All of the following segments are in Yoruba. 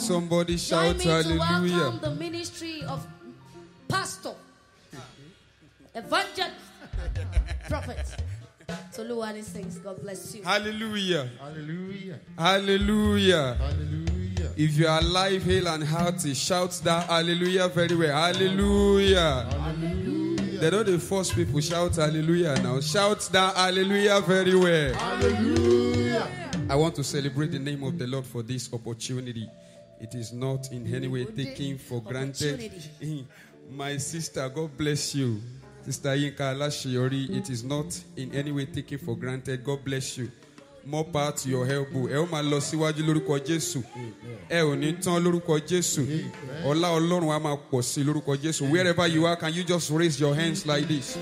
somebody Join shout me to hallelujah. welcome the ministry of pastor, evangelist, prophet. Toluwani sings. God bless you. Hallelujah. Hallelujah. Hallelujah. Hallelujah. If you are alive, hale, and healthy, shout that hallelujah very well. Hallelujah. Hallelujah. They don't the force people shout hallelujah now. Shout that hallelujah very well. Hallelujah. I want to celebrate the name of the Lord for this opportunity. It is not in any way taken for granted. My sister, God bless you. Sister Yinka Alashiori, it is not in any way taken for granted. God bless you. More power to your elbow. Ẹ ó máa lọ síwájú lórúkọ Jésù. Ẹ ò ní tán lórúkọ Jésù. Ọlá Ọlọ́run á máa pọ̀ sí lórúkọ Jésù. Wherever you are, can you just raise your hands like this?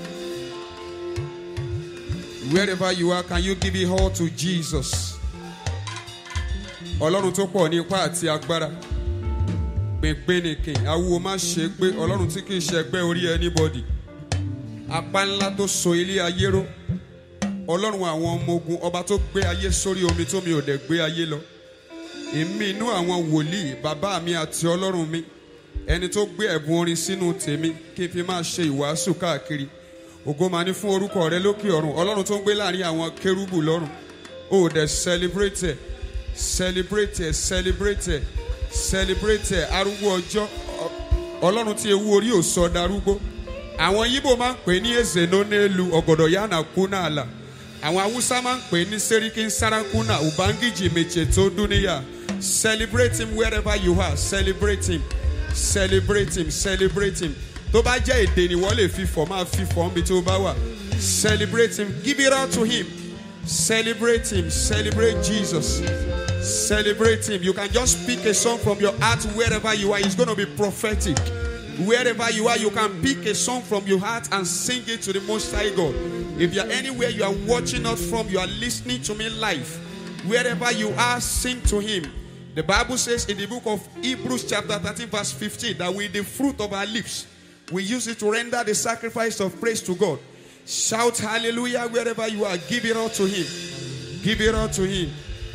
Wherever you are, can you give it all to Jesus? Ọlọ́run tó pọ̀ ní ipá àti agbára. Gbẹ̀ngbẹ̀nìkìn, awúwo má ṣe gbé Ọlọ́run tí kì í ṣe ẹgbẹ́ orí anybody. Apá ńlá tó so ilé ayé ró. Ọlọ́run àwọn ọmọ ogun ọba tó gbé ayé sórí omi tó mi ò dẹ̀ gbé ayé lọ. Èmi inú àwọn wòlíì bàbá mi àti Ọlọ́run mi. Ẹni tó gbé ẹ̀bùn orin sínú tèmi kí n fi máa ṣe ìwàásù káàkiri. Ògo máa ní fún orúkọ rẹ lókè ọ̀run. Ọlọ́run tó ń gbé láàrin àwọn kérúbù lọ́run. O ò dẹ̀ celebrate ẹ̀ celebrate ẹ̀ celebrate ẹ̀ celebrate ẹ̀ arúgbó ọjọ́ Ọ- Ọlọ́run tí ewu orí ò sọ darúgbó. Àwọn Yíbò máa ń pè ní èzè ló nílu ọ̀gọ̀dọ̀ yánà kúnà àlà. Àwọn Haúsá máa ń pè ní Sẹ́ríkì Sárákúnà Ubangiji Mèche tó dúníyà. Celebrate him wherever you are celebrate him celebrate him celebrate him. Tó bá jẹ́ èdè ni wọ́n lè fi fọ̀ máa fi fọ̀ níbi tó bá wà. Celebrate him give it all to him. Celebrate him. Celebrate Jesus. Celebrate him. You can just pick a song from your heart wherever you are. It's going to be prophetic. Wherever you are, you can pick a song from your heart and sing it to the Most High God. If you're anywhere you are watching us from, you are listening to me live. Wherever you are, sing to him. The Bible says in the book of Hebrews, chapter 13, verse 15, that with the fruit of our lips, we use it to render the sacrifice of praise to God. Shout hallelujah wherever you are. Give it all to Him. Give it all to Him.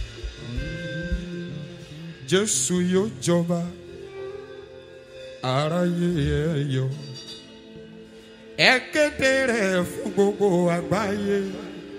Jésù yóò jọba, aráyé ẹ yọ̀. Ẹ kéde rẹ̀ fún gbogbo àgbáyé.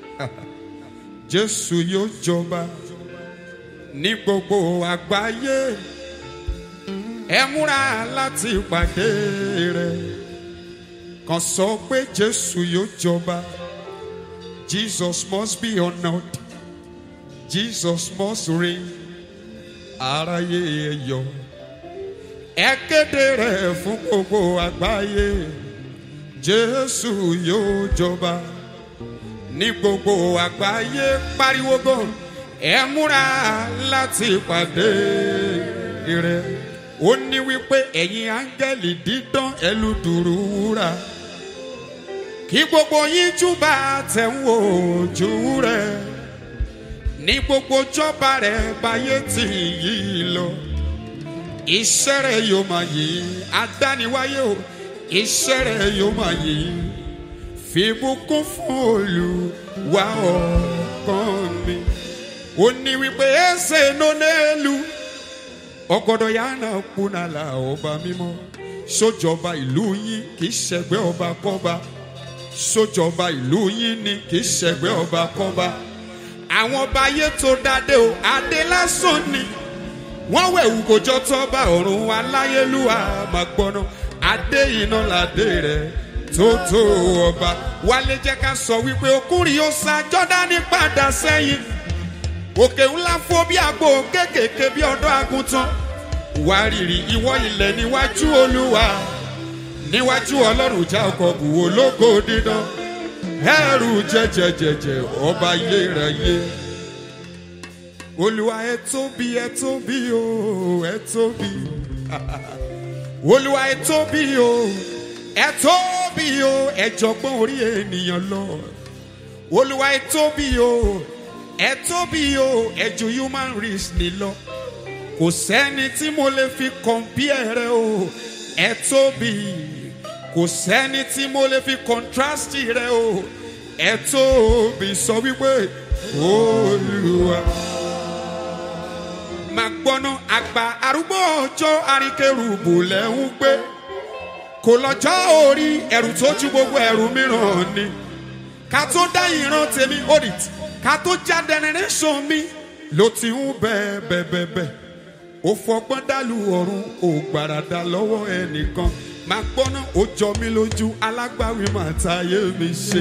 Jésù yóò jọba ní gbogbo àgbáyé. Ẹ múra láti pàdé rẹ̀ kan sọ pé jésù yóò jọba jesus must be honoured jesus must reign aráyé ẹ yọ̀ ẹ kéde rẹ̀ fún gbogbo àgbáyé jésù yóò jọba ní gbogbo àgbáyé pariwo gan ẹ múra láti pàdé rẹ̀ ó ní wípé ẹ̀yin áńgẹ́lì dídán ẹlùdùrú wúrà kí gbogbo yín júbà tẹ̀ ń wò ojú rẹ̀ ní gbogbo jọba rẹ̀ báyé tì yí lọ iṣẹ́ rẹ̀ yóò máa yí adániwáyé o iṣẹ́ rẹ̀ yóò máa yí fìbùkún fún olùwà ọkàn mi ó ní wípé ẹsẹ̀ ló nílùú ọgọdọ yánà kúnàlà ọba mímọ́ sójọba ìlú yín kì í ṣẹgbẹ́ ọba kọ́ba sójọba ìlú yín ni kì í ṣẹgbẹ́ ọba kọ́ba àwọn ọba ayé tó dáadé o adé lásán ni wọ́n wẹ̀wù kò jọ tọ́ba ọ̀run aláyélúwà máa gbọ́ná adé iná ládé rẹ̀ tó tó ọba wálé jẹ́ ká sọ wípé okùnrin ó sa jọ́dánì padà sẹ́yìn òkè ńlá fó bí àgbo kéékèèké bí ọdọ àgùntàn wárìrì ìwọ ilẹ̀ níwájú olúwa níwájú ọlọ́run já ọkọ̀ bù ológo dídán ẹrù jẹjẹjẹjẹ ọba ilé rẹ yé olúwa ẹ tóbi ẹ tóbi o ẹ tóbi olúwa ẹ tóbi o ẹ tóbi o ẹ jọgbọ́n orí ènìyàn lọ olúwa ẹ tóbi o ẹ tóbi o ẹ ju human race ni lọ kò sẹ́ni tí mo lè fi compare rẹ o ẹ tóbi kò sẹ́ni tí mo lè fi contrast rẹ o ẹ tóbi sọ wípé olúwa máa gbọ́ná àgbà arúgbó ọjọ́ àríkèrúbù lẹ́ ń gbé kò lọ́jọ́ orí ẹ̀rù tó ju gbogbo ẹ̀rù mìíràn ni ká tó dá ìran tèmi audit ká tó já generation mi ló ti ń bẹ́ẹ̀ bẹ́ẹ̀ bẹ́ẹ̀ bẹ́ẹ̀ ó fọgbọ́n dàlú ọ̀run ò gbàràdà lọ́wọ́ ẹnìkan máa gbọ́ná ó jọ mí lójú alágbàwí máa ta ayé mi ṣe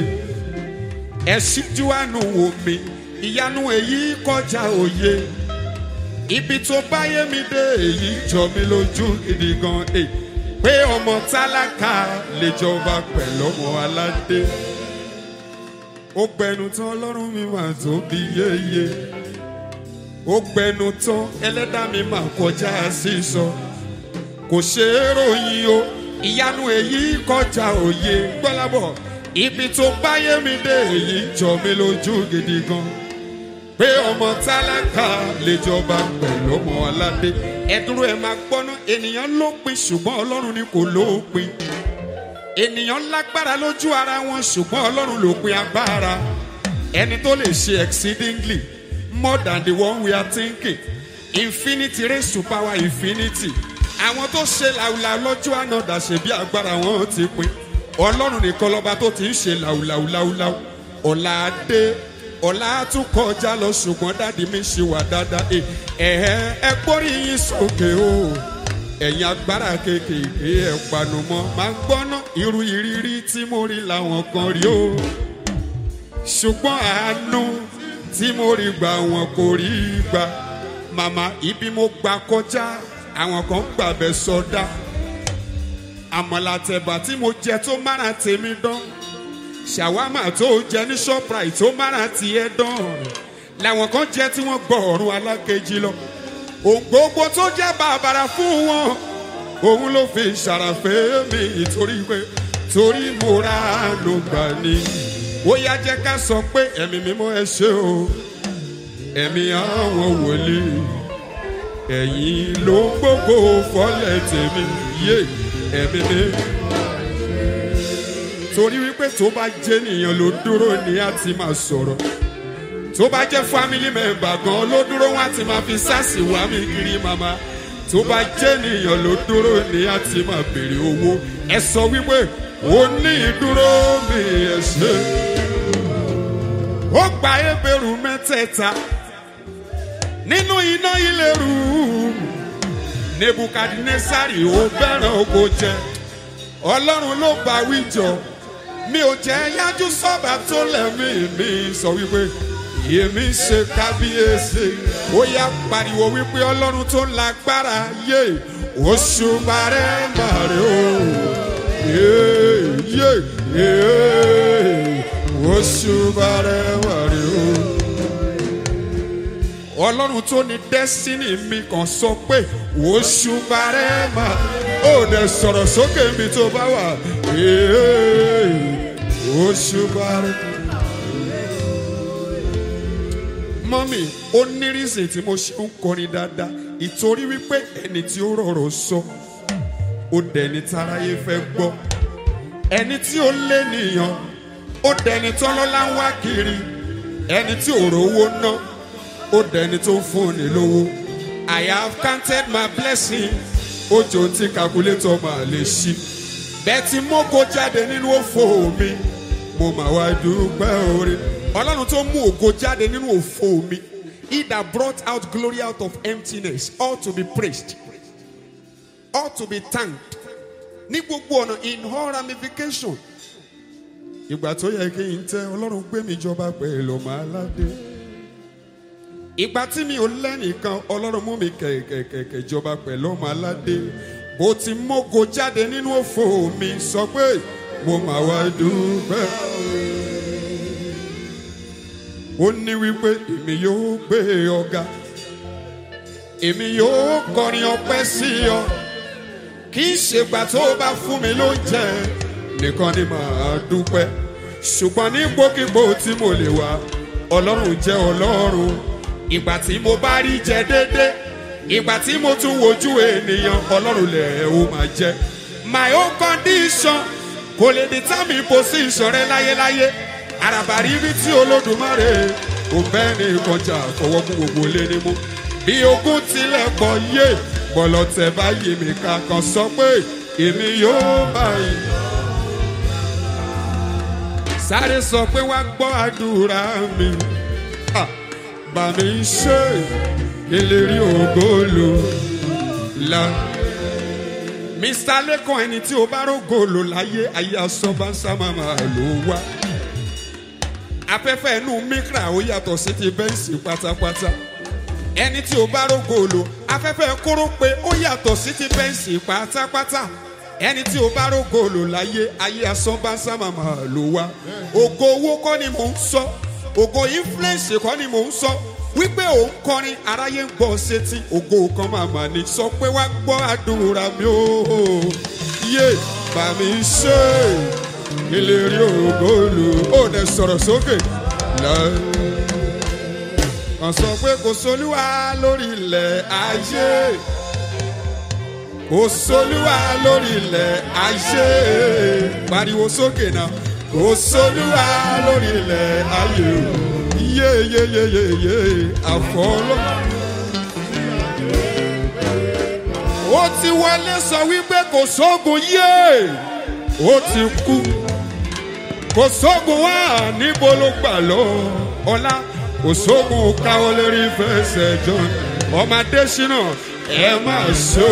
ẹ ṣíjú àánú wò mí ìyanu èyí kọjá òye ibi tó báyé mi dé èyí jọ mí lójú gidi gan e pé ọmọ tálákà lè jọba pẹ̀lú ọmọ aládé ó gbẹnu tán ọlọ́run mi máa tóbi yéye ó gbẹnu tán ẹlẹ́dàá mi máa kọjá sísọ kò ṣe é ròyìn o ìyanu èyí kọjá òye gbọ́lábọ̀ ibi tó báyé mi dé èyí jọ mí lójú gidi gan pé ọmọ tálákà lè jọba pẹ̀lú ọmọ aládé ẹ̀dúró ẹ̀ máa gbọ́ná ènìyàn ló pin ṣùgbọ́n ọlọ́run ni kò lópin ènìyàn lágbára lójú ara wọn ṣùgbọ́n ọlọ́run ló pin agbára ẹni tó lè ṣe exceedingly more than the one we are thinking infinity raise to power infinity àwọn tó ṣe làwùlà lọ́jọ́ àná dàṣe bí agbára wọn ti pin ọlọ́run nìkan lọ́ba tó ti ń ṣe làwùlàwùlàwùlàwù ọ̀la dé ọ̀la tún kọjá lọ ṣùgbọ́n dáàdi mi ṣe wà dáadáa ẹ ẹ ẹ gbórí yín sókè o ẹ̀yin agbára kéékèèké ẹ̀ panu mọ́ máa gbọ́ná irú ìrírí tí mo rí làwọn kan rí o ṣùgbọ́n àánú tí mo rí gbà wọn kò rí gbà màmá ibi mo gbà kọjá àwọn kan gbàbẹ sọdá àmọ̀làtẹ̀bà tí mo jẹ tó mára tèmi dán ṣàwámà tó jẹ ní shoprite tó mára tiẹ̀ dán làwọn kan jẹ tí wọ́n gbọ́ ọ̀run alákejì lọ ògbógbó tó jẹ́ bàbàrà fún wọn òun ló fi ṣàràfẹ́ mi torí pé torí mo ra ló gbà ní ó yá jẹ́ ká sọ pé ẹ̀mí mímọ́ ẹ ṣe o ẹ̀mí àwọn wòlíì ẹ̀yin ló ń gbogbo fọ́lẹ̀ tèmi yé ẹ̀mí mi. torí wípé tó bá jẹ́ nìyẹn ló dúró ní a ti máa sọ̀rọ̀ tó bá jẹ́ family member gan ló dúró wọn á ti máa fi sáàsì wá mi kiri màmá tó bá jẹ́ nìyẹn ló dúró ní a ti máa béèrè owó ẹ sọ wípé ó ní ìdúró mi ẹ ṣe ó gba ebèrú mẹ́tẹ̀ẹ̀ta nínú iná ìléru nebukadnesari ó bẹ̀rẹ̀ ogo jẹ ọlọ́run ló bá wíjọ mi ò jẹ́ yájú sọ́ba tó lẹ́mí mi sọ wípé èmi ṣe kábíyèsí ó yá pariwo wípé ọlọ́run tó lágbára yé oṣù bàrẹ́ màrẹ́ o yé yé yé oṣù bàrẹ́ màrẹ́ o ọlọ́run tó ní destiny mi kàn sọ pé oṣù bàrẹ́ mà ó dẹ̀ sọ̀rọ̀ sókè mi tó bá wà oṣù bàrẹ́. mọ́mì ó ní reason tí mo ṣe ń kọrin dáadáa ìtorí wípé ẹni tí ó rọrọ̀ sọ ó dẹni táráyé fẹ́ gbọ́ ẹni tí ó lé nìyàn ó dẹni tọ́lọ́lá ń wá kiri ẹni tí ò rówó ná ó dẹni tó ń fún ni lówó I have counted my blessing ojo tí calculator máa lè ṣí bẹ́ẹ̀ tí mo kó jáde nínú òfò mi mo máa wá dúpẹ́ orí ọlọ́run tó mú ògo jáde nínú òfò mi he that brought out glory out of emptiness ought to be praised ought to be thanked ní gbogbo ọ̀nà in all ramification ìgbà tó yẹ kí n tẹ ọlọ́run gbé mi jọba pẹ̀lú ọmọ aládé ìgbà tí mi ò lẹ́nìkan ọlọ́run mú mi kẹ̀kẹ̀kẹ̀ jọba pẹ̀lú ọmọ aládé bó ti mógo jáde nínú òfò mi sọ pé mo máa wá dúpẹ́. ó ní wípé èmi yóò gbé ọ̀gá èmi yóò kọrin ọpẹ́ sí ọ kì í ṣègbà tó o bá fún mi lóúnjẹ nìkan ni màá dúpẹ́ ṣùgbọ́n ní gbòkígbò tí mo lè wá ọlọ́run jẹ́ ọlọ́run ìgbà tí mo bá rí jẹ déédéé ìgbà tí mo tún wojú ènìyàn ọlọ́run lẹ̀ ó máa jẹ́ my own condition kò lè determine position rẹ láyéláyé àràbàrí rí tí olódùmarè kò bẹ́ẹ̀ ní kọjá fọwọ́ kú gbogbo lé ní mú bí ogun tilẹ̀ pọ̀ yé bọ̀lọ̀tẹ̀ báyìí mi kankan sọ pé èmi yóò báyìí. sáré sọ pé wá gbọ́ àdúrà mi Ah, bá mi ṣe ìlérí ògolo la. mr lẹ́kàn ẹni tí o bá rògolo láyé ayé asọ́bánsá máa lò wá. afẹ́fẹ́ inú mikra ó yàtọ̀ sí ti bẹ́ǹsì pátápátá ẹni tí o bá rògolo afẹ́fẹ́ kóró pé ó yàtọ̀ sí ti bẹ́ǹsì pátápátá ẹni tí o bá rògolo láyé ayé asọ́bánsá máa lò wá. ògo owó kọ́ ni mò ń sọ ògo influence kọ́ ni mò ń sọ wípé òun kọrin aráyé ń gbọ́ sétí ògo kan màmá ni sọ pé wá gbọ́ àdúrà mi ó yé bá mi ṣe ìlérí ògolo ó dẹ sọ̀rọ̀ sókè láì kàn sọ pé kò sólúwa lórí ilẹ̀ ayé kò sólúwa lórí ilẹ̀ ayé pariwo sókè náà kò sólúwa lórí ilẹ̀ ayé o yeyeyeyeye àfọlọ́. ó ti wọlé sọ wípé kò sógun yé ó ti kú kò sógun wá níbo ló gbà lọ ọlá kò sógun káwọ́ lérí fẹsẹ̀ john ọmọdé ṣínà ẹ máa ṣó.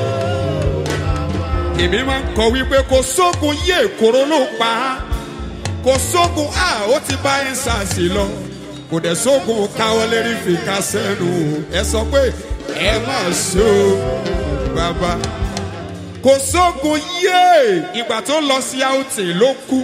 èmi máa ń kọ wípé kò sógun yé kóró ló pa á kò sógun a ó ti bá ẹ̀ ń sàṣì lọ kò dẹ̀ sógun káwọ́ lérí fìkà sẹ́nu ẹ sọ pé ẹ máa ṣó bàbá kò sógun yé ìgbà tó lọ sí àùtì ló kú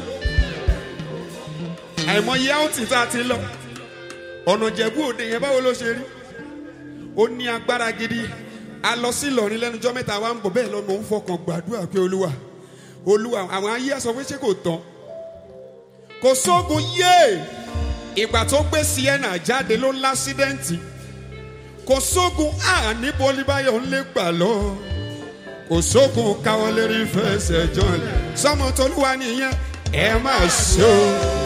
àìmọye àùtì tá a ti lọ ọ̀nà jẹ̀bú òde yẹn báwo ló ṣe rí ó ní agbára gidi a lọ sí ìlọrin lẹ́nujọ́ mẹ́ta wa ń bọ̀ bẹ́ẹ̀ lọ́nà ó ń fọkàn gbàdúrà pé olúwa olúwa àwọn ayé ẹ̀ sọ pé ṣé kò tán kò sógun yé ìgbà tó gbé sienna jáde ló lásídẹ́ǹtì kò sógun a níbo olúbáyọ̀ ń lè gbà lọ kò sógun káwọ́ lérí fẹsẹ̀ john sọmọ tolúwa nìyẹn ẹ máa ṣe o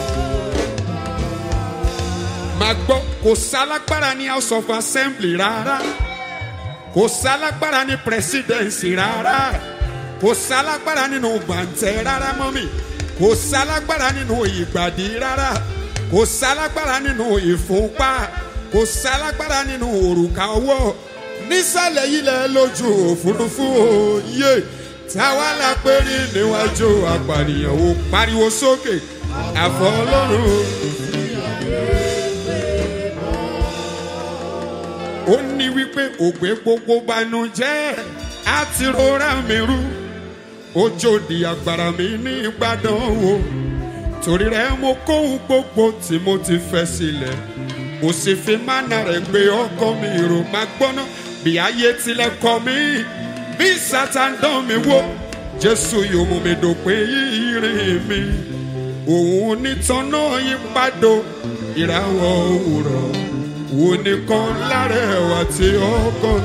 máa gbọ́ kò sálágbára ní house of assembly rárá kò sálágbára ní presidency rárá kò sálágbára nínú gbàǹtẹ̀ rárá mọ́mì kò sálágbára nínú ìgbàdí rárá kò sálágbára nínú ìfúnpá kò sálágbára nínú òrùka ọwọ́ nísàlẹ̀ ilẹ̀ lójú òfurufú òye táwa la pé rí níwájú apànìyàn ò pariwo sókè àfọ ọlọ́run. ó ní wípé ògbé gbogbo banújẹ́ á ti rọra mi rú ojòdì àgbàrá mi ní ìgbàdàn o torí rẹ mo kóhun gbogbo tí mo ti fẹ́ sílẹ̀ mo sì fi mánà rẹ̀ gbé ọkọ mi rò má gbọ́ná bí ayé tilẹ̀ kọ́ mi bí sátán dán mi wò jésù yóò mú mi dòpin ìrìn mi òun nìtàn náà yí padò ìràwọ̀ òwúrọ̀ òun nìkan lára ẹ̀wà tí ọkàn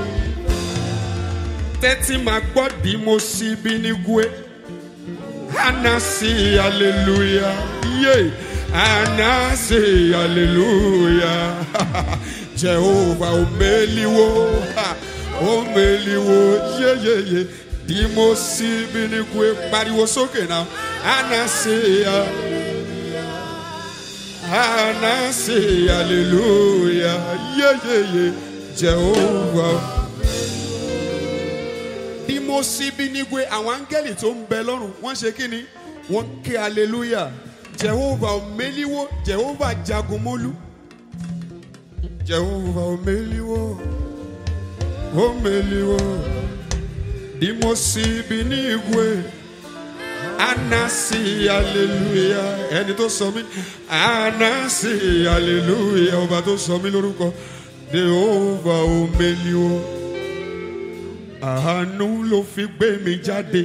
tẹ́tí máa gbọ́ bí mo sì bí ní gúé anasi hallelujah yé anasi hallelujah jehova omeliwo omeliwo yeyeye bí mo sì bí ní gúé pariwo sókè náà anasi anasi hallelujah yeyeye jehova bí mo sí bí nígbé àwọn áńgẹ́lì tó ń bẹ lọ́rùn wọ́n ṣe kí ni wọ́n ké hallelujah jehova omeliwo jehova jagunmólú jehova omeliwo omeliwo bí mo sí bí nígbé anasi hallelujah ẹni tó sọ mí anasi hallelujah ọba tó sọ mí lórúkọ jehova omeliwo àánú ló fi gbé mi jáde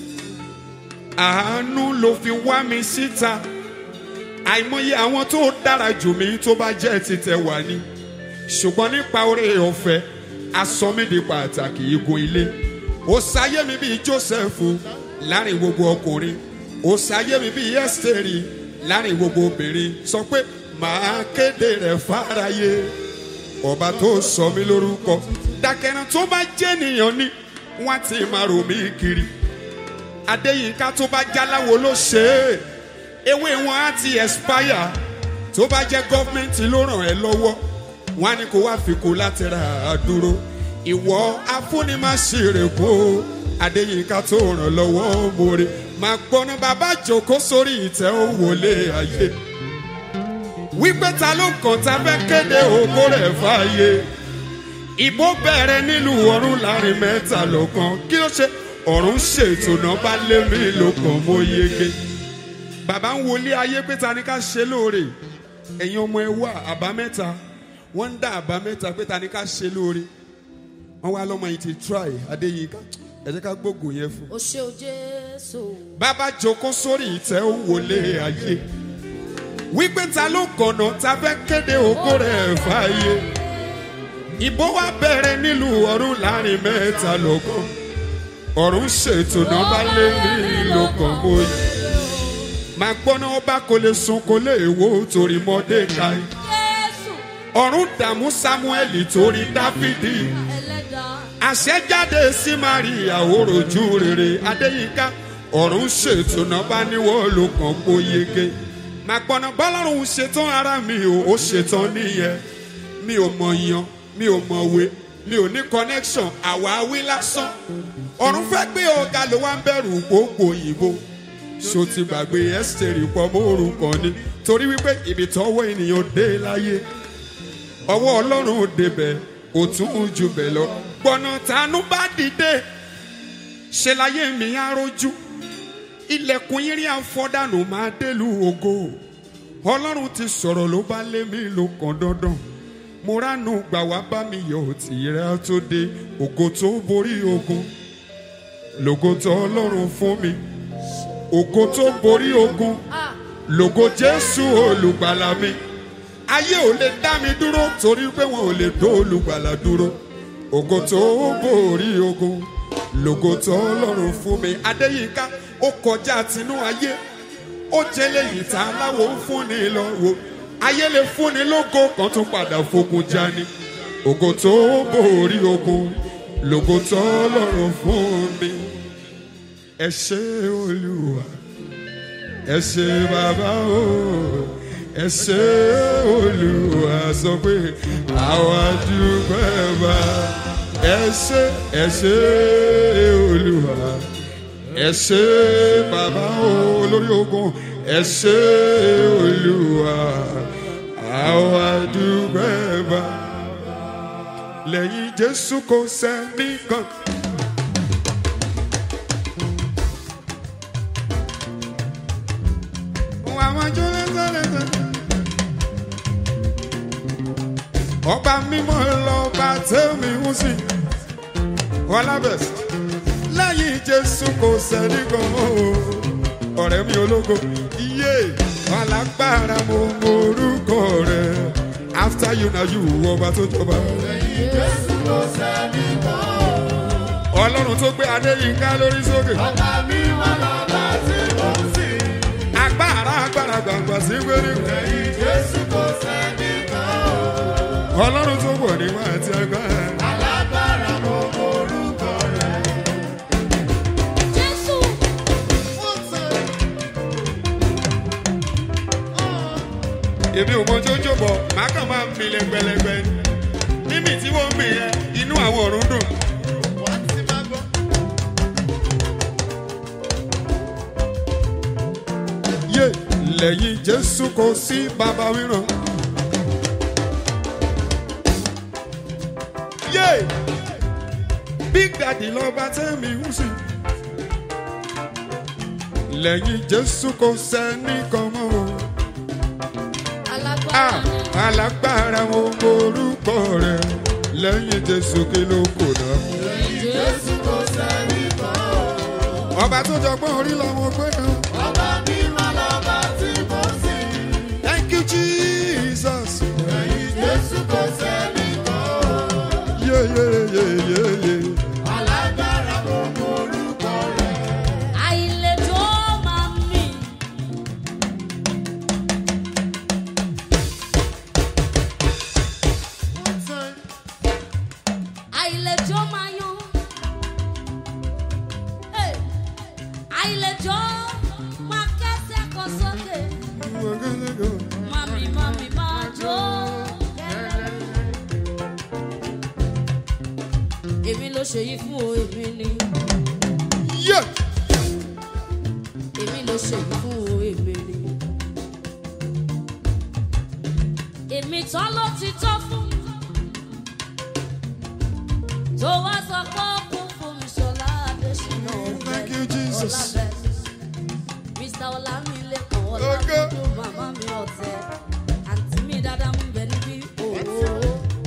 àánú ló fi wá mi síta àìmọye àwọn tó dára jù mí tó bá jẹ́ títẹ̀ wá ní ṣùgbọ́n nípa oore ọ̀fẹ́ asọ́mídìí pàtàkì igun ilé ó sáyé mi bíi joseph láàrin gbogbo ọkùnrin ó sáyé mi bíi ẹ́sítẹ́rì láàrin gbogbo obìnrin sọ pé màá kéde rẹ̀ fáráyé ọba tó sọ mí lórúkọ dàkẹ́rẹ́ tó bá jẹ́ nìyàn ni wọ́n ti máa rò mí kiri adéyínká tó bá jáláwo ló ṣe é ewé wọn á ti expire tó bá jẹ́ gọ́fìmẹ̀ntì ló ràn ẹ́ lọ́wọ́ wọn á ní kó wá fi kó láti ra àdúró ìwọ afúnimáṣirèkó adéyínká tó ràn lọ́wọ́ mọ́re máa gbọ́ná bàbá jòkó sórí ìtẹ́ òwòlé ayé wípé ta ló kàn tá fẹ́ kéde ògo rẹ̀ fàyè ìbò bẹ̀rẹ̀ nílùú ọ̀run láàrin mẹ́ta lọ́kàn kí ló ṣe ọ̀run ṣètò náà bá lé mi lọ́kàn mo yege bàbá ń wọlé ayé pé ta ni ká ṣe lóore ẹ̀yin ọmọ ẹ wá àbámẹ́ta wọ́n ń dá àbámẹ́ta pé ta ni ká ṣe lóore wọ́n wá lọ́mọ yìí ti try adéyínká ẹ jẹ́ ká gbógun yẹn fún. O ṣe o Jésù. bàbá jókòó sórí ìtẹ́ ó wọlé ayé wípé ta ló kọ̀nà ta fẹ́ kéde ògo rẹ̀ fàyè ìbò wa bẹ̀rẹ̀ nílùú ọ̀run láàrin mẹ́ta lọ́kàn ọ̀run ṣètò náà bá lé ní lọ́kàn bóyá máa gbọ́ná ọba kò lè sun kò lè wo torí mọ́dékáì Jésù ọ̀run dààmú sámúẹ́lì torí dáfídì ẹlẹ́dàá. àṣẹjáde sí maria òròjú rere adéyínká ọ̀run ṣètò náà bá níwọ̀ ló kàn kó yege máa gbọ́ná bọ́lọ́run ṣetán ara mi ò ó ṣetán nìyẹn mi ò mọ̀ yan mi ò mọ̀wé mi ò ní connection àwáwí lásán ọ̀run fẹ́ gbé ọ̀gá ló wá ń bẹ̀rù gbogbo òyìnbó ṣó ti gbàgbé ẹ́sítẹ́rì pọ̀ mọ́ orúkọ ni torí wípé ibi tọ́wọ́ ènìyàn dé láyé ọwọ́ ọlọ́run débẹ̀ ó tún jù bẹ̀ lọ gbọ̀nà tánú bá dìde ṣe láyé mi á rojú ilẹ̀kùn yín rí àfọ́dànù máa délùú ògo ọlọ́run ti sọ̀rọ̀ ló bá lé mi ló kàn dandan mo ránu gbà wá bá mi yọ tìrẹ tó dé ògo tó borí ogun lògo tó ọlọ́run fún mi ògo tó borí ogun Ah, lògo jésù olùgbàlà mi ayé ò lè dá mi dúró torí pé wọn ò lè dó olùgbàlà dúró ògo tó borí ogun lògo tó ọlọ́run fún mi adéyínká ó kọjá tinú ayé ó jẹ́lẹ̀ yìí tá aláwo ń fúnni lọ́wọ́ ayé lè fúnni lógo kan tún padà fogun jani ògo tó borí ogun lògo tó ọlọ́run fún mi ẹ ṣé olúwa ẹ ṣé bàbá o ẹ ṣé olúwa sọ pé àwa dúpẹ́ bá ẹ ṣé ẹ ṣé olúwa ẹ ṣé bàbá o olórí ogun ẹ ṣé olúwa àwa dúpẹ́ bá lẹ́yìn jésù kò sẹ́ni kan. àwọn jọ́lẹ́sọ̀lẹ́sọ̀. ọba mímọ́ lọ́ba tẹ́mi ń sìn ọlábẹ̀sì lẹ́yìn jésù kò sẹ́ni kan mọ́ o ọ̀rẹ́ mi ológo iye alágbára mo mọ orúkọ rẹ after you na you ọba tó jọba. ọlọ́run tó gbé adéyínká lórí sókè. agbára agbára gbàngbà sí gbérígbé. ọlọ́run tó pọ̀ nígbà àti agbára. Jésù. èmi ò mọ jójó bọ̀ màá kàn máa mi lẹ́gbẹ̀lẹ́gbẹ̀ ni mímì tí wọ́n mì yẹn inú àwọn ọ̀run dùn. yé lẹ́yìn jésù kò sí bàbá mìíràn. yé big daddy lọ́ba tẹ́mi ń sìn. lẹ́yìn jésù kò sẹ́ni kan mọ́ o. Alágbára Ah, ni. alágbára mo morúkọ rẹ lẹ́yìn jésù kí ló kò náà. Jésù kò sẹ́ni ọba tó jọgbọ́n orí lọ́mọ pé kan. Ọba mímọ́ lọ́ba tí mo sìn. thank you jesus. Lẹ́yìn Jésù kò sẹ́ni kan. yeyeyeyeye. Alágbára mo mọ orúkọ rẹ̀. àìlèdó máa ń mì. Ó tẹ̀. ṣe yí fún o èmi ni yé èmi ló ṣe yí fún o èmi ni. èmi tán ló ti tọ́ fún tó wá sọ pé ó kún fún mi ṣọlá adéṣínà Thank you, Jesus. mr ọlámilẹ́kan Ògo. ọlámídùn màmá mi ọ̀tẹ̀ àǹtí mi dáadáa ń bẹ níbí òwò.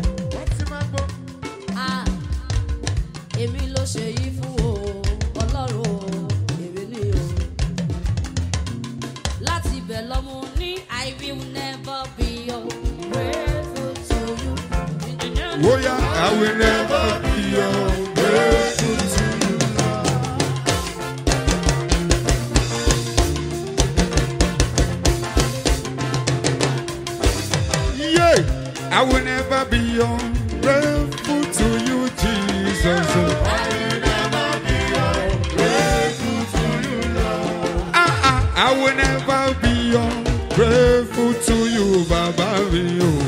Ah, èmi ló ṣe yí fún o ọlọ́run o èmi ni o. láti ibẹ̀ lọ́mú ní i will never be ungrateful to you. bóyá I will never be ungrateful to you. Yeah, I will never be ungrateful to you, Jesus. Ah, ah, I will never be ungrateful to you, Baba mi o.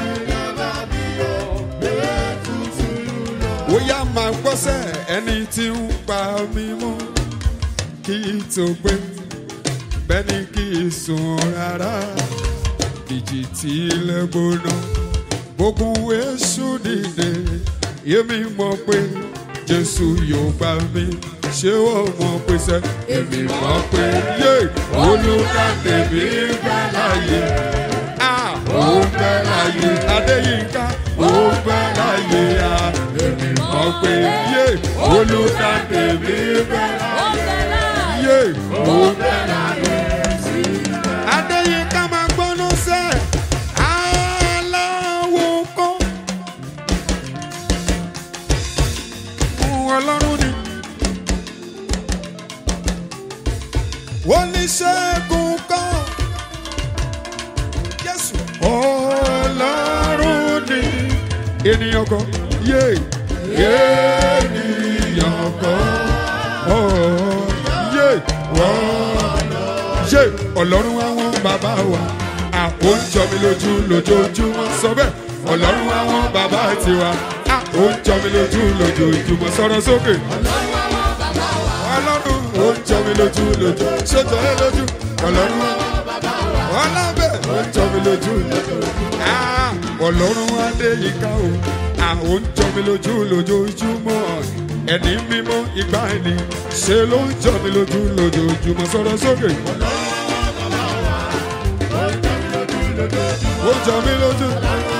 Bóyá máa gbọ́sẹ̀ ẹni tí ń pa mí mọ́ kí n tó gbé bẹ́ẹ̀ ni kí n sùn rárá ìjì tí ilẹ̀ gbóná gbógun èṣù dìde yémi mọ̀ pé Jésù yóò gbà mí ṣé wọ́n mọ̀ pé sẹ́ èmi mọ̀ pé yé olùkàdé mi bẹ́ láyé ah ó bẹ́ láyé Adéyínká ó bẹ́ láyé ah èmi mọ̀ pé yé olùkàdé mi bẹ́ láyé ó bẹ̀rẹ̀ yé ó bẹ́ láyé. Adéyínká máa gbóná sẹ́ aláwo kọ́. Ohun ọlọ́run ni. Oníṣègùn kọ́. Jésù. Ọlọ́run ni. Ènìyàn kọ́. Yé. Ènìyàn kọ́. Ọ̀ yé. Wọ́n ṣe ọlọ́run àwọn bàbá wa àpò ń jọ mi lójú lójoojúmọ́ sọ bẹ́ẹ̀ ọlọ́run àwọn bàbá tiwa àpò ń jọ mi lójú lójoojúmọ́ sọ̀rọ̀ sókè. ọlọ́run ó ń jọ mi lójú lójú ṣètò ẹ lójú ọlọ́run ọlábẹ́ ó ń jọ mi lójú lójú. Ah, ọlọ́run adéyíká o àwọn ń jọ mi lójú lójoojúmọ́ ẹni mímọ́ ìgbà ẹni ṣe ló ń jọ mi lójú lójoojúmọ́ sọ̀rọ̀ sókè. ó jọ mí lójú.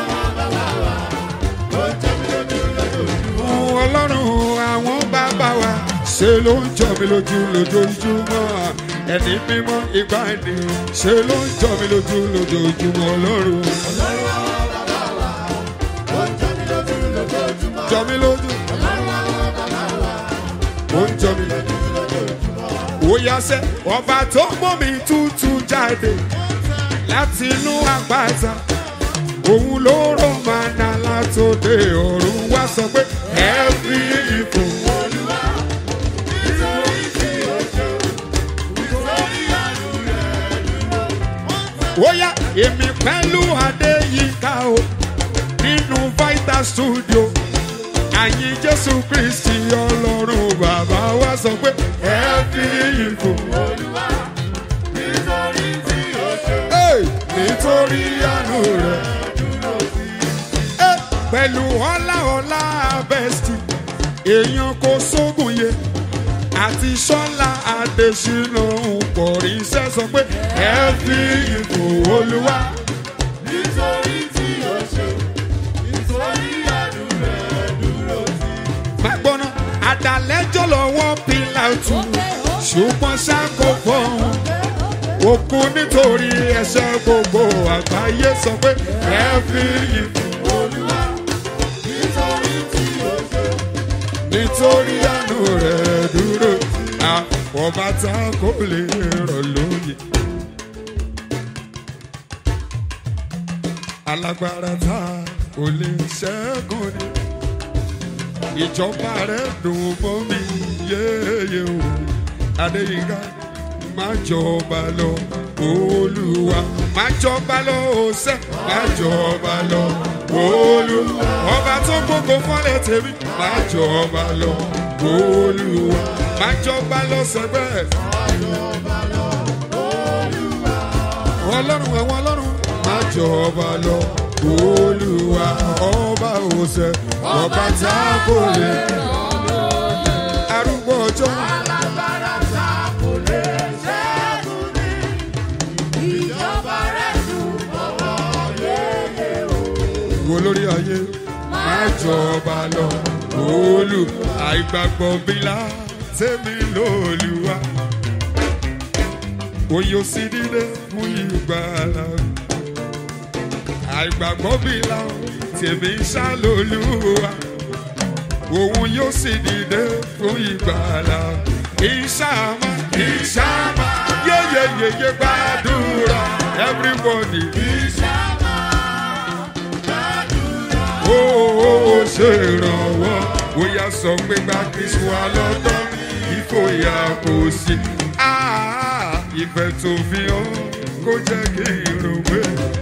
ọlọ́run àwọn bàbá wa ṣe ló ń jọ mí lójú lójoojúmọ́ ẹni mímọ́ ìgbà ẹni ṣe ló ń jọ mí lójú lójoojúmọ́ ọlọ́run. jọ mí lójú. ó ń jọ mí lójú. ó yá sẹ́ ọba tó mọ́ mi tútù jáde láti inú àgbàtà òun ló rọ̀ màná látòde ọ̀run wá sọ pé ẹ fi ipò. Óyá èmi pẹ̀lú Adéyínká o nínú Vital Studio àyìn Jésù Kristi Ọlọ́run bàbá wa sọ pé ẹ fi ipò. Hey, nítorí àánú rẹ̀. Eh, pẹ̀lú ọlá ọlá bẹ́ẹ̀sì èèyàn kò sógun yẹ àti sọ́lá adésínà ń pọ̀ rí iṣẹ́ sọ pé ẹ fi ìbò olúwa. má gbọ́ná àdàlẹ́jọ́ lọ́wọ́ pílàtù ṣùgbọ́n ṣáko fọ́hún òkú nítorí ẹ̀ṣẹ̀ gbogbo àgbáyé sọ pé ẹ fi ìbò nítorí àánú rẹ̀ dúró àpọ̀bá tá kò lè rọ̀ lóye. alágbára tá kò lè ṣẹ́gun ni ìjọba rẹ̀ dùn mọ́ mi yéye o adéyínká má jọba lọ olúwa máa jọba lọ òsè máa jọba lọ olúwa ọba tó gbogbo fọlẹ̀ tèmi máa jọba lọ olúwa máa jọba lọ sẹ́gbẹ́. ọlọ́run ẹ̀wọ̀n ọlọ́run máa jọba lọ olúwa ọba òsè ọba tá kò lè arúgbó ọjọ́. Alágbára ta kò lè ṣẹ́gun ní. Ìjọba rẹ̀ dùn ọwọ́ yéye o. wo lórí ayé máa jọba lọ olú àìgbàgbọ́ bílá tèmi lóluwà oyè sí dídé fún ìgbàlà àìgbàgbọ́ bílá tèmi ṣá lóluwà òun yóò sì dìde fún ìgbàlà ìṣàmà ìṣàmà yéyeyeye gbàdúrà everybody. Ìṣàmà gbàdúrà. ó ó ó ṣe ìrànwọ́ bóyá sọ pé gba kristu wa lọ́tọ́ ìfòyà kò sí. Ah, ìfẹ́ tó fi hàn kó jẹ́ kí n rò pé.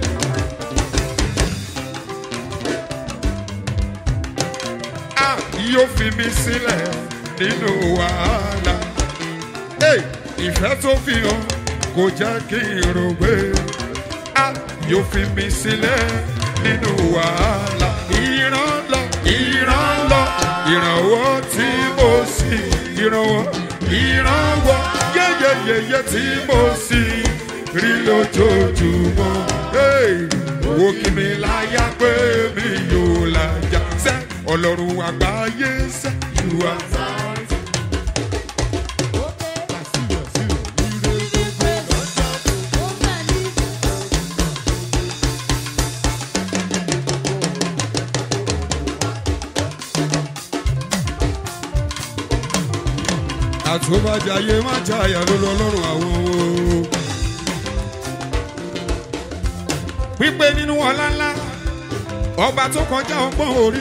Ah, yóò fi mi sílẹ̀ nínú wàhálà. Hey, ìfẹ́ tó fi hàn kò jẹ́ kí n rò pé a yóò fi mi sílẹ̀ nínú wàhálà. ìran lọ ìran lọ ìrànwọ́ tí mo sì ìrànwọ́ ìrànwọ́ yẹ́yẹ́yẹ́yẹ́ tí mo sì rí lójoojúmọ́. Hey, wo kí mi láyà pé mi yóò lájà sẹ́ ọlọ́run àgbáyé sẹ́ ìwà. àtúbàjáyé má jáyà ló lọ lọ́rùn àwọn o. pípé nínú ọlá ńlá ọba tó kọjá ọgbọ́n orí.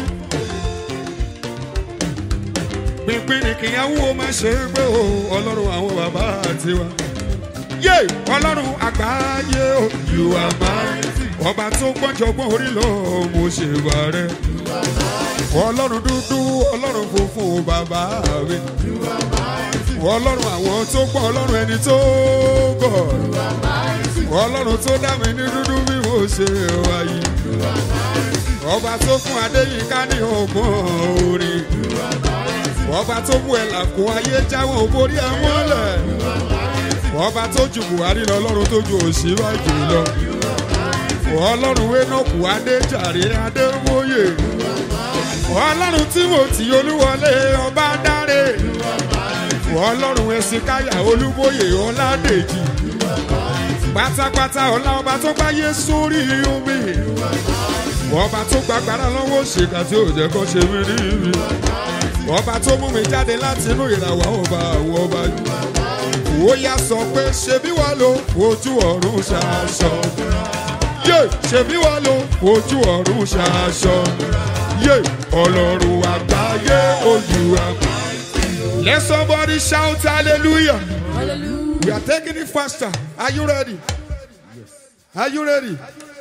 pínpín ni kìyàwó má ṣe é gbé o ọlọ́run àwọn bàbá tiwa. yé ọlọ́run àgbáyé o you are mighty. ọba tó gbọ́njọ́gbọ́n orí lọ mo ṣe wà rẹ. ọlọ́run dúdú ọlọ́run funfun bàbá mi ọlọ́run àwọn tó gbọ́ ọlọ́run ẹni tó gọ̀ ọlọ́run tó dá mi ní dúdú bí mo ṣe wáyé ọba tó fún adéyínká ní ọgbọ́n orin ọba tó mú ẹ̀là kó ayé jáwọ́ borí ẹ̀ mọ́lẹ̀ ọba tó ju buhari lọ ọlọ́run tó ju òṣìwájú lọ ọlọ́run wẹ́nọ̀kù adéjàre adéwòye ọlọ́run tímọ̀tì olúwọlé ọba dáre ọlọ́run ẹ̀sìn káyà olúbóyè ọ̀làdèjì pátápátá ọlá ọba tó gbáyé sórí omi ọba tó gbàgbára lọ́wọ́ ṣèkà tí ò jẹ́ kó ṣe mí níbi ọba tó mú mi jáde láti inú ìràwọ̀ ọba àwọn ọba ó yá sọ pé ṣebí wà ló ojú ọ̀run ṣaṣọ yé ṣebí wà ló ojú ọ̀run ṣaṣọ yé ọlọ́run àgbáyé ojú àgbáyé. Let somebody shout hallelujah. Hallelujah. We are taking it faster. Are you ready? Are you ready?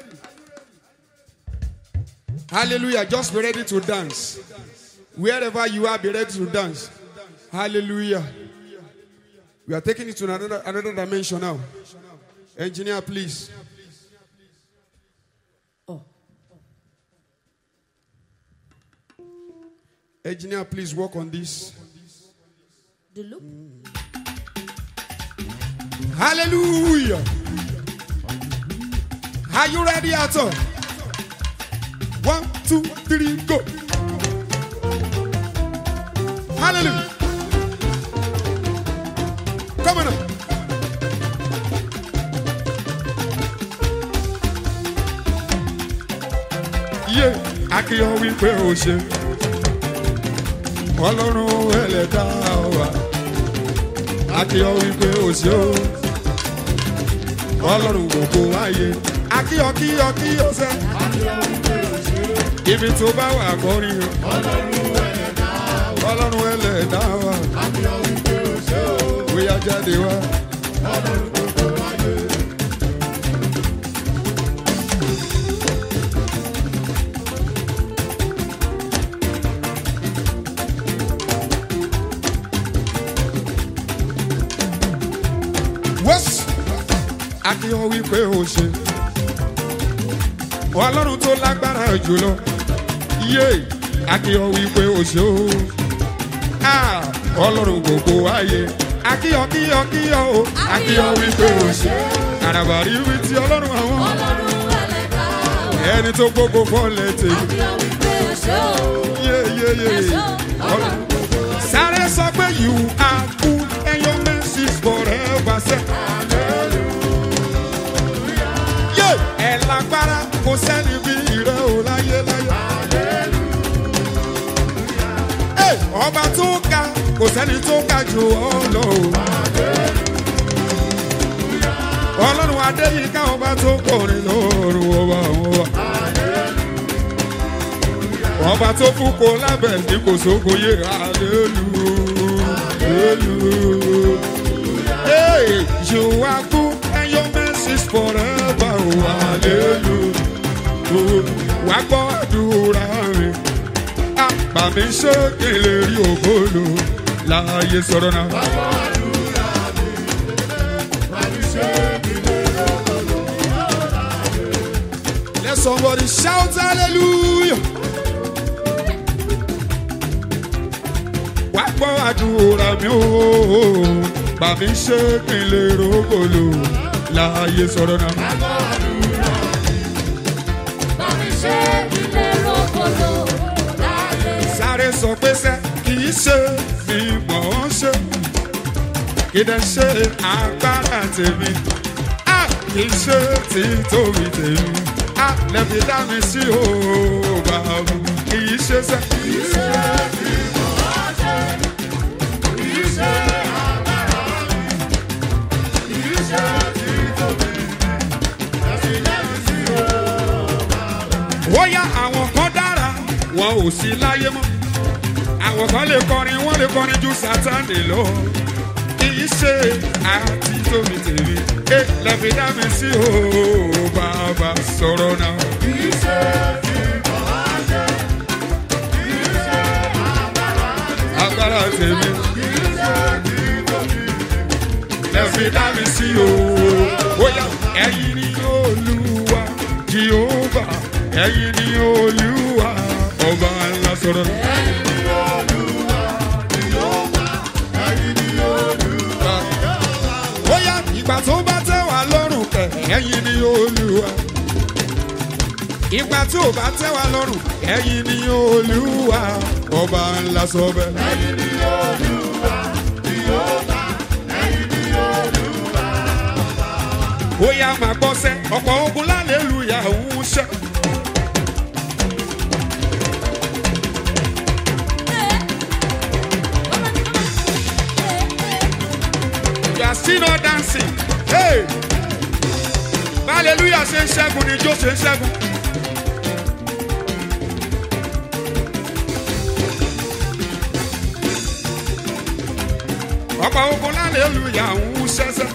Hallelujah. Just be ready to dance. Wherever you are, be ready to dance. Hallelujah. We are taking it to another, another dimension now. Engineer, please. Oh. Engineer, please work on this. The loop. Hallelujah. Are you ready, Ato? One, two, three, go. Hallelujah. Come on up. Yé akíyọ̀ wípé o ṣe. Ọlọ́run ẹlẹ́dá wa akíyọ wípé o ṣe o ọlọ́run gbogbo ayé akíyọ kíyọ kíyọ sẹ ibi tó bá wà kọrin o ọlọ́run ẹlẹ́dá wa bóyá jáde wá akíyàn wípé o ṣe ọlọ́run tó lágbára jùlọ yé akíyàn wípé o ṣe o Ah, ọlọ́run gbogbo ayé akíyàn kíyàn kíyàn o akíyàn wípé o ṣe àràbàrí wí ti ọlọ́run àwọn ọlọ́run ẹlẹ́dàá wa. ẹni tó gbogbo fọ́lẹ̀ tèmi àfihàn wípé ẹ̀ṣọ́ o. yé yé yé ẹ̀ṣọ́ ọlọ́run gbogbo wa. sáré sọ pé you are good and your mercy is forever say. yé ẹ lágbára kò sẹ́ni bí ìrẹ́ ò láyé láyé. Ẹ, ọba tó ga kò sẹ́ni tó ga jù ọ́ lọ o. ọlọ́run adéyíká ọba tó kọrin lóòrùn ọba àwọn ọba. ọba tó fún kó lábẹ́ ní kò sóko yé hallelujah. Hey, you are good and your mercy is forever. Oh, hallelujah. Wá gbọ́ àdúrà mi. Àgbà mi ṣé kí n lè rí ògbólò láàyè sọ̀rọ̀ náà. Let somebody shout hallelujah. Wá gbọ́ àdúrà mi o. Bà mí ṣé kí n lè rógòlò láàyè sọ̀rọ̀ náà. Bàbí ṣe ilé rògbòdò láyé. Sáré sọ pé sẹ́ kì í ṣe mi mọ̀ ọ́n ṣe. Kì í dẹ̀ ṣe agbára tèmi. A kì í ṣe títóbi tèmi. A lẹ́bi dá mi sí o bàbá. Kì í ṣe sẹ́. Kì í ṣe bóyá àwọn kan dára wọn ò sí láyé mọ́ àwọn kan lè kọrin wọn lè kọrin ju sátani lọ kì í ṣe àti tóbi tèmi ẹ lẹ́bi dá mi sí o bàbá sọ̀rọ̀ náà. kì í ṣe agbára tèmi lẹ́bi dá mi sí o bóyá ẹ̀yin ni olúwa jehova ẹ̀yin ni olúwa ọba ńlá sọ̀rọ̀ náà. bóyá ìgbà tó bá tẹ́ wá lọ́rùn kẹ̀ ẹ̀yin ni olúwa. ìgbà tí ò bá tẹ́ wá lọ́rùn ẹ̀yin ni olúwa ọba ńlá sọ bẹ́ẹ̀. bóyá máa gbọ́ sẹ́ ọ̀pọ̀ ogun lálẹ́lúyà ń ṣẹ́. You are still not dancing. Hey! Hallelujah ṣe ń ṣẹ́gun ni ijó ṣe ń ṣẹ́gun. Ọ̀pọ̀ ogun hallelujah ń ṣẹ́ṣẹ́.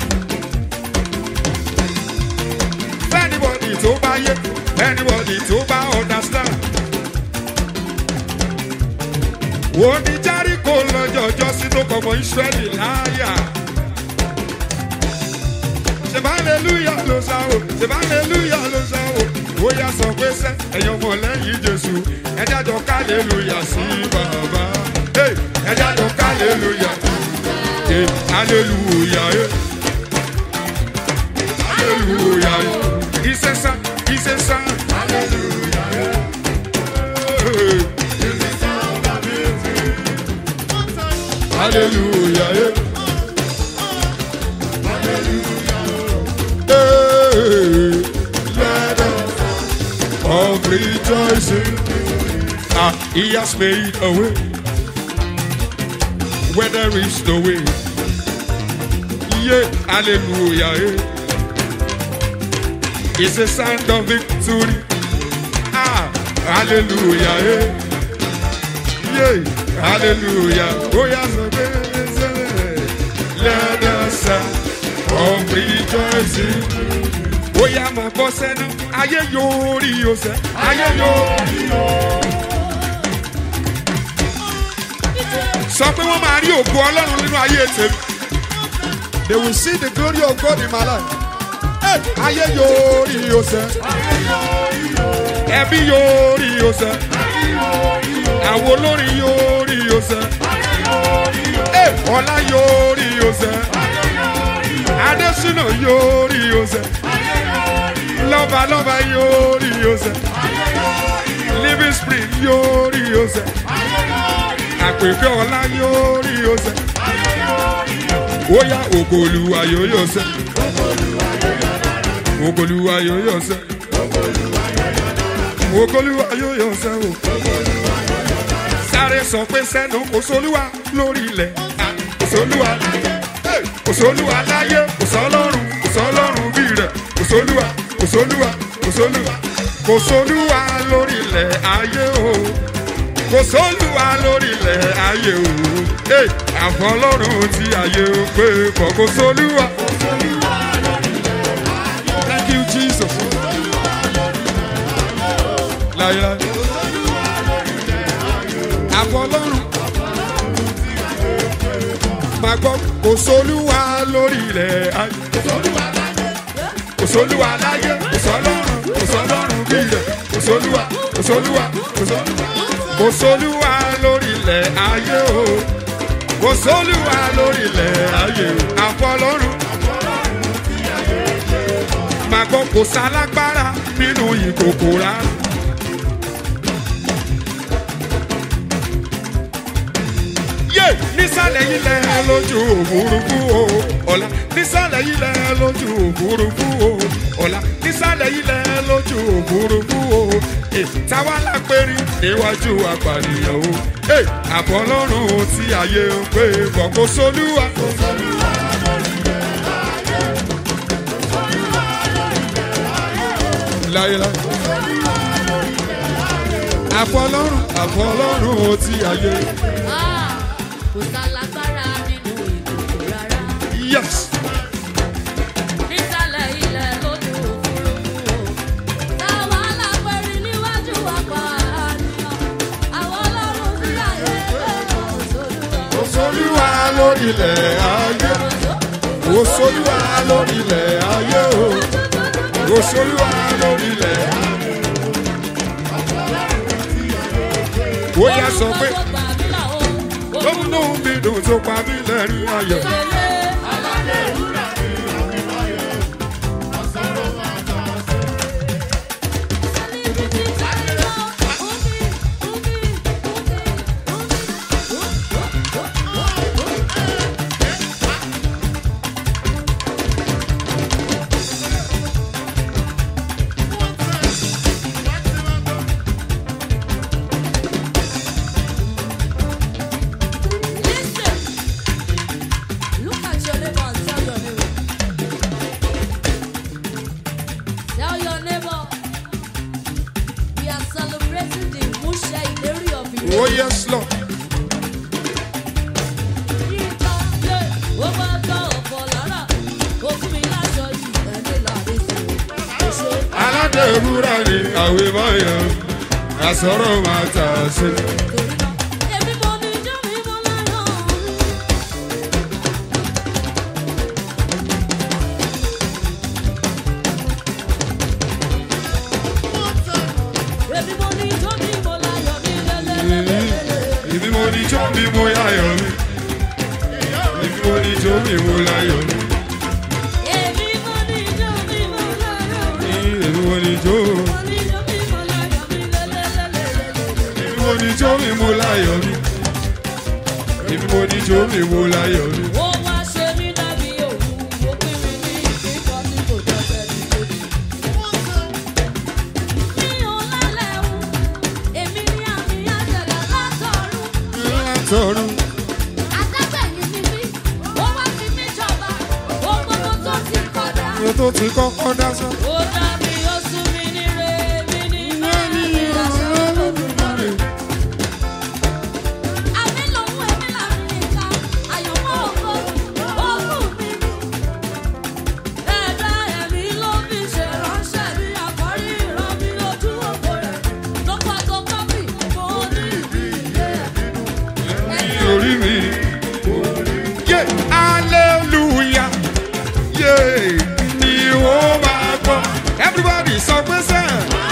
Anybody tó bá yé, anybody tó bá understand. Wo ni Jericho lọ́jọ́ ọjọ́ sí tó kọ̀mọ́ Ísírẹ́lì láyà? ṣèbá hallelujah ló sá o ṣèbá hallelujah ló sá o ó yà sọ pé sẹ ẹ̀yin ọmọ lẹ́yìn jésù ẹjá jọ ká hallelujah sí bàbá Hey, ẹjá jọ ká hallelujah Hey, hallelujah eh. hallelujah eh. ìṣẹ̀ṣà ìṣẹ̀ṣà hallelujah eh. hallelujah eh. Hey, let us of rejoicing. Ah, he has made a way where there is no way. Yeah, hallelujah. Yeah. It's a sound of victory. Ah, hallelujah. Yeah, yeah hallelujah. Oh, yes, let us sound of rejoicing. Bóyá máa bọ́ sẹ́nu, ayé yóò rí o sẹ́, ayé yóò rí o. Sọ pé wọ́n máa rí ògo Ọlọ́run nínú ayé tèmi. They will see the glory of God in my life. Hey, ayé yóò rí o sẹ́ ẹbí yóò rí o sẹ́ àwọn olórin yóò rí o sẹ́ Hey, ọlá yóò rí o sẹ́ adésínà yóò rí o sẹ́ lọ́ba lọ́ba yóò rí o sẹ́ living spring yóò rí o sẹ́ àpèkẹ́ ọlá yóò rí o sẹ́ ó yá ògòlùwà yóò yọ sẹ́ ògòlùwà yóò yọ sẹ́ ògòlùwà yóò yọ sẹ́ o sáré sọ pé sẹ́nu kò sólúwa lórí ilẹ̀ ah, kò sólúwa hey, kò sólúwa láyé kò sọlọ́run kò sọlọ́run bí rẹ̀ kò sólúwa kò sólúwa kò sólúwa kò sólúwa lórí ilẹ̀ ayé o kò sólúwa lórí ilẹ̀ ayé o hey, àfọlọ́run tí ayé o pé kò kò sólúwa. Thank you, Jesus. Láyé àfọlọ́run máa gbọ́ kò sólúwa lórí ilẹ̀ ayé kò sólúwa láyé kò sọlọ́run kò sọlọ́run bí ilẹ̀ kò sólúwa kò sólúwa kò sólúwa kò sólúwa lórí ilẹ̀ ayé o kò sólúwa lórí ilẹ̀ ayé o àfọlọ́run máa gbọ́ kò sálágbára nínú ìkòkò rárá. yé nísàlẹ̀ ilẹ̀ lójú òfurufú o ọ̀la nísàlẹ̀ ilẹ̀ lójú òfurufú o ọ̀la nísàlẹ̀ ilẹ̀ lójú òfurufú o ẹ táwa lápẹ́rí níwájú apànìyàn o ẹ àbọ̀lọ́run tí ayé ń pè kọ̀kọ́ sólúwa. láyéláyé àfọlọ́run àfọlọ́run tí ayé Ah, kò sálágbára nínú ìkòkò rárá. yes. nísàlẹ̀ ilẹ̀ lójú òfurufú o. táwa lápẹ̀rí níwájú apá àníyàn. àwọn ọlọ́run sí àyè pé kò sólúwa. Òṣòlúwa lórílẹ̀ ayé. Òṣòlúwa lórílẹ̀ ayé o. Òṣòlúwa lórílẹ̀ ayé. Ó yá sọ pé gómìnà mi dùn tó pa mí lẹ́rìn ayọ̀. Look at your neighbor and tell your neighbor. Tell your neighbor. We are celebrating the Musha Ileri of Ire. Oh yes Lord. Yíká lé ó bá tọ́ ọ̀pọ̀ lára. Ó fún mi láṣọ yìí ẹni láàrin sí i. Ó ṣe Aládé ìwúrà ni àwẹ̀ báyọ̀. Àsọ̀rọ̀ máa tà sí. torí náà. Èmi mo ní ijó mi mo láyọ̀. Èmi mo ní ijó mi mo láyọ̀ mi lélẹ́lẹ́lẹ́lẹ́. Ibi mo ní jó mi mo yáyọ̀ mi. Ibi mo ní jó mi mo láyọ̀ mi. Èmi mo ní ijó mi mo láyọ̀ mi. Ibi mo ní jó. Mo ní ijó mi mo láyọ̀ mi lélẹ́lẹ́lẹ́lẹ́. Ibi mo ní jó mi mo láyọ̀ mi. Ibi mo ní jó mi mo láyọ̀ mi. Ó wá ṣe mí dàbí òun, ó pín mi ní ìkíkọ́ tí kò jọ fẹ́ni lójú. Mi ò lálẹ́ o, èmi ní àmì àjẹ̀lẹ̀ látọ̀run. Látọ̀run. Adágbẹ̀yìn ni mí, ó wá fi mí jọba, ohun gbogbo tó ti kọjá. Mo tó ti kọ́kọ́ dá sọ. Ó dá mi, ó sún mi níre, mi ní máa ní ìrẹsẹ̀ Olódùmarè. Àmì lòun èmi làmì ìka, àyànmọ́ ògo, ogún mi ni. Ẹ̀dá ẹ̀mí ló fi ṣe ránṣẹ́ mi, àkọ́rí ìran mi lójú òkò rẹ̀. Lọ́pọ̀ tó kọ́bì, mo ní ìdí ilé ẹ̀. Ní orí mi. Yé hallelujah. Yé ni ó sọ pé sẹ́.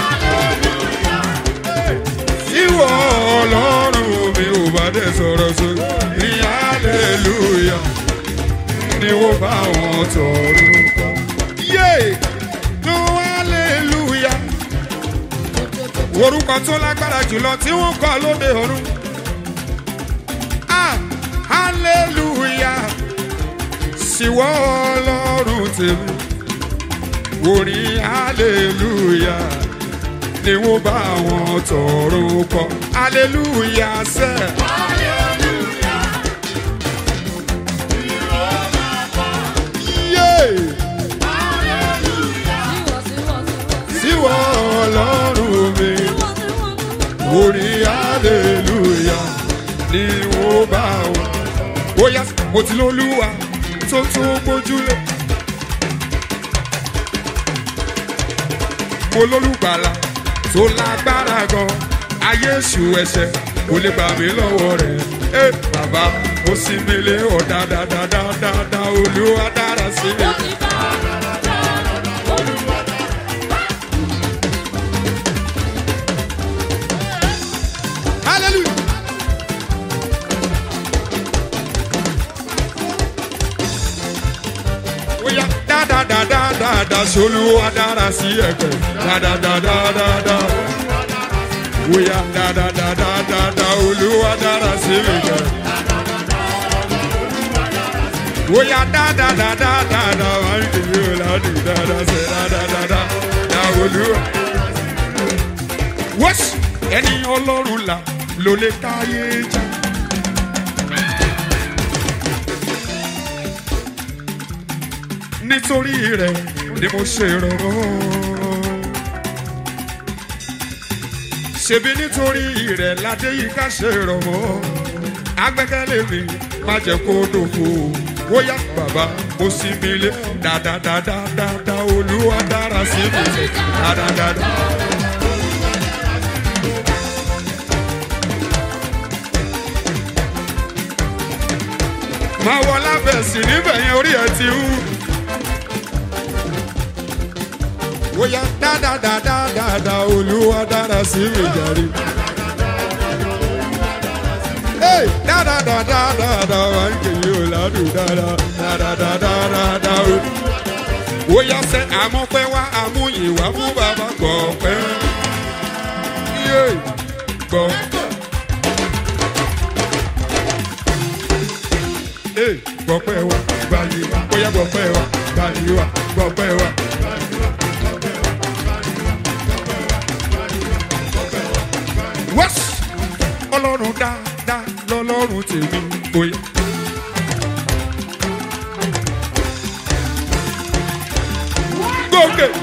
ìwọ ọlọ́run mi ò bá dé sọ̀rọ̀ sókè ní hallelujah ni wọ́n bá wọn tọrọ kọ́. yé tó hallelujah orúkọ tó lágbára jùlọ tí wọ́n kọ́ lóde ọ̀run. ah hallelujah síwọ́ ọlọ́run tèmi orin hallelujah ni wọ́n bá wọn tọrọ kọ hallelujah sẹ́. Yeah. síwọ́ ọlọ́run mi orin hallelujah ni wọ́n bá wọn. bóyá mo ti lólúwa tó tó gbójúlé. mo lólùgbàlà tó lágbára gan ayé èṣù ẹ̀ṣẹ̀ kò lè gbà mí lọ́wọ́ rẹ̀. ẹ bàbá mo sì mi lé ọ̀ dáadáa olúwa dára sí mi. hallelujah. Oya da da da da da da solúwa dára sí ẹ̀gbẹ́ da da da da da da. Oya da da da da da da olúwa dára sí ẹ̀gbẹ́. Oya da da da da da da wà ní ìlú ìlànà da da ṣe da da da da da olúwa. Wọ́sì ẹni ọlọ́run là ló lè káyé já. nítorí rẹ̀ ni mo ṣe rọrọ. ṣebí nítorí rẹ̀ ládé yìí ká ṣe rọrọ. agbẹ́kẹ̀lé mi má jẹ́ kó dòfo. wóyá bàbá mo sì mi lé dáadáadáadáa olúwa dára sí mi dáadáadáa. máa wọ lábẹ́ sí níbẹ̀ yẹn orí ẹ̀ ti hù. Oya dáadáadáadáa olúwa dára sí mi jàre. Hey, dáadáadáadáa wà ń kèyí o ládùn dáadáa dáadáadáadáa o. Oya sẹ́ àmọ́pẹ́ wá àmúyìn wá fún bàbá gbọ̀pẹ́. Yé gbọ̀. Hey, gbọ̀pẹ́ wa gbàyè wa bóyá gbọ̀pẹ́ wa gbàyè wa gbọ̀pẹ́ wa. wọ́s ọlọ́run dáadáa lọ́lọ́run tèmi oyè. gòkè.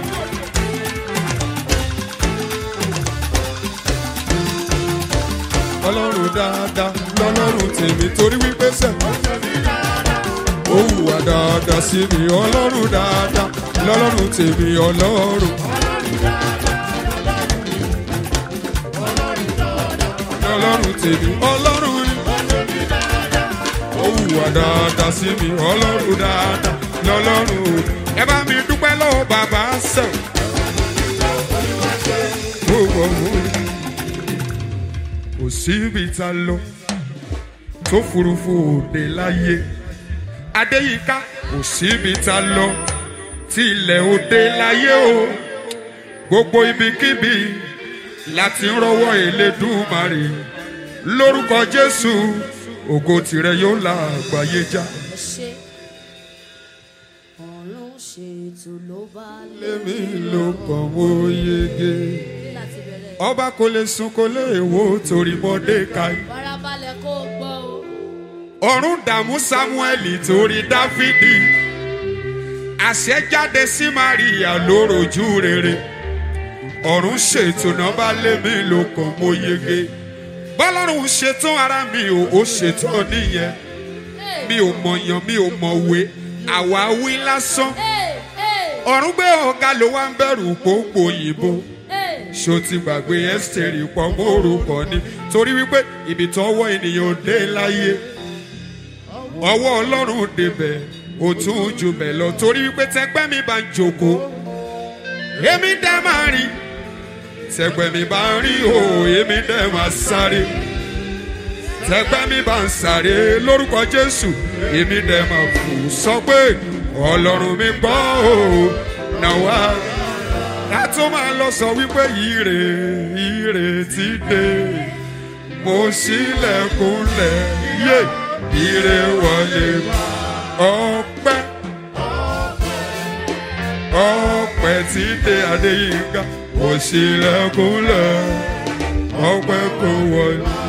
ọlọ́run dáadáa lọ́lọ́run tèmi torí wípé sẹ́. ó hùwà dáadáa sí mi ọlọ́run dáadáa lọ́lọ́run tèmi ọlọ́run. ọlọ́run tèmi ọlọ́run ni. ó hùwà dáadáa sí mi ọlọ́run dáadáa lọ́lọ́run o. ẹ bá mi dúpẹ́ lọ́wọ́ bàbá sẹ̀. gbogbo òun kò síbi tá a lọ tó furuufú òde láyé. adéyíká kò síbi tá a lọ tí ilẹ̀ òde láyé o. gbogbo ibikíbi láti ń rọwọ́ elédùmarè lórúkọ jésù ògo tìrẹ yóò la àgbáyé já. ṣe ọ̀run ṣètò ló bá lé lémi ló kàn wó yege láti bẹ̀rẹ̀ ọba kò lè sùn kò lè wò torí mọ́dékàì. farabalẹ̀ kó gbọ́ o. ọ̀run dààmú sámúẹ́lì torí dáfídì àṣẹ jáde sí maria lóròjú rere ọ̀run ṣètò náà bá lémi ló kàn mó yege bọ́lọ́run ṣetán ara mi ò ó ṣetán nìyẹn mi ò mọ̀yàn mi ò mọ̀wé àwa wí lásán Hey, hey, ọ̀run gbé ọ̀gá ló wá ń bẹ̀rù pópó òyìnbó hey. ṣó ti gbàgbé ẹ́sítẹ́rì pọ̀ mọ́ orúkọ ni torí wípé ibi tọ́wọ́ ènìyàn ò dé láyé ọwọ́ ọlọ́run débẹ̀ ó tún jù bẹ̀ lọ torí wípé tẹgbẹ́ mi bá ń jókòó èmi dẹ́ máa rí tẹgbẹ́ mi bá ń rí o èmi dẹ́ máa sáré tẹgbẹ́ mi bá ń sáré lórúkọ jésù èmi dẹ́ máa fò sọ pé ọlọ́run mi gbọ́ o náà wá látó máa lọ sọ wípé ire ire ti dé mo ṣílẹ̀kùnlẹ̀ yé ire wọlé ọpẹ́ ọpẹ́ tí dé adéyínká mo ṣílẹ̀kùnlẹ̀ ọpẹ́ kò wọlé